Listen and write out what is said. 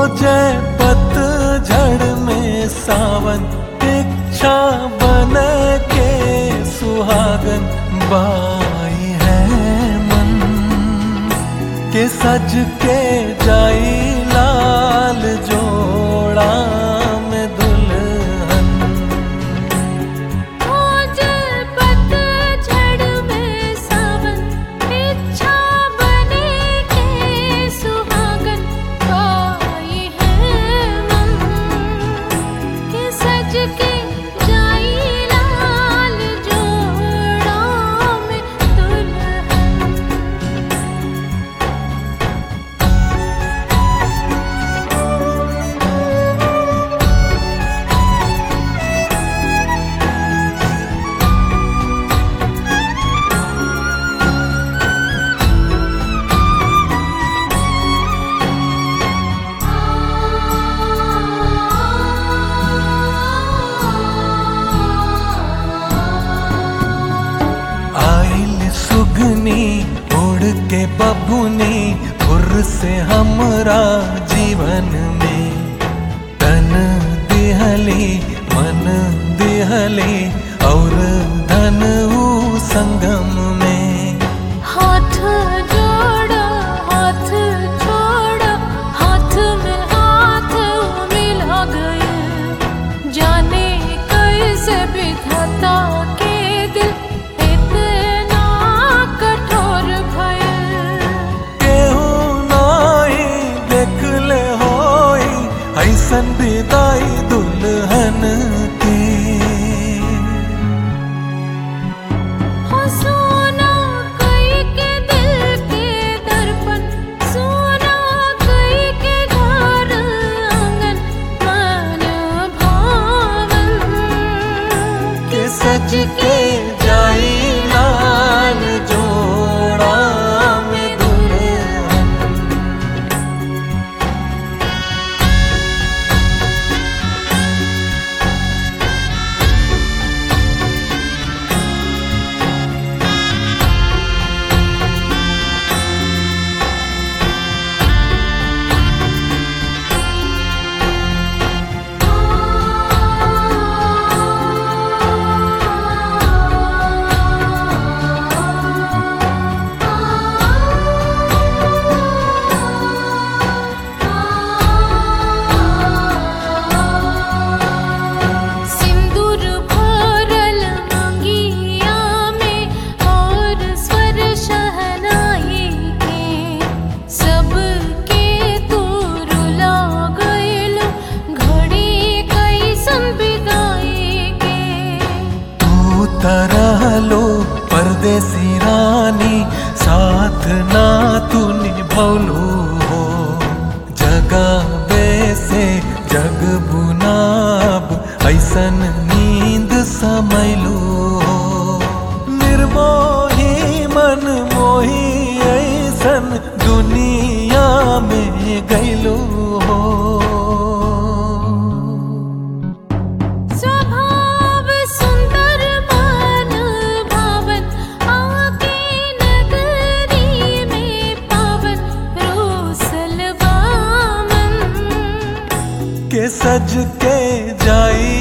जय पतझड़ में सावन इच्छा बन के सुहागन बाई है मन के सज के जाई लाल जोड़ा में दुल्हन खोजे पतझड़ में सावन इच्छा बने के सुहागन कोई है मन के सज के जाई लाल जोड़ा में दुल्हन आइल सुगनी उड़ के बबुनी फुर से हमरा जीवन में तन दिहली मन दिहली और धन ऊ संगम में हाथ जोड़ो हाथ छोड़ो हाथ में हाथ मिला गए जाने कैसे विधाता के दिल इतना कठोर भयल केहू नाई देख ले होई ऐसन विदाई दुल्हन की हो सोना कई के दिल के दर्पण सोना कई के घर आंगन मन भावन के सज के जाई लाल जोड़ा में दुल्हन सिंदूर भरल मंगिया में और स्वर शहनाई के सबके तू रुला गइल घड़ी कैसन बिगाई के तू तरह लो परदेसी रानी साथ ना तू निभौलू हो जगावे से जग बुनाब ऐसन नींद समैलू हो निर्मोही मन मोही ऐसन दुनिया में गैलू हो स्वभाव सुंदर मन भावन आके नगरी में पावन रोसल वामन के सज के जाई